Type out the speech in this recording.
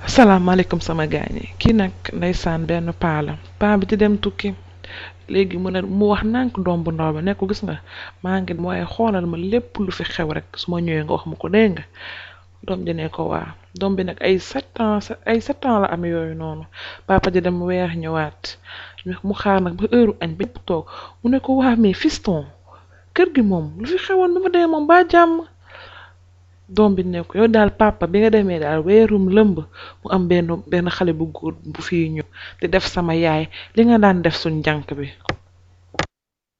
asalaamaaleykum sama gaañ yi kii nag ndeysaan benn paa la paa bi di dem tukki léegi mu ne mu wax nànk doom bu ndaw bi ne ko gis nga maa ngi waaye xoolal ma lépp lu fi xew rek su ma ñëwee nga wax ma ko dégg nga doom ji ne ko waa doom bi nag ay sept ans ay sept ans la am yooyu noonu papa ji dem weer ñëwaat mu xaar nag ba heure añ bi ñëpp toog mu ne ko waa mais fiston kër gi moom lu fi xewoon bi ma dee moom ba jàmm doom bi ne ko yow daal papa bi nga demee daal weerum lëmb mu am benn benn xale bu góor bu fii ñëw di def sama yaay li nga daan def suñ jànk bi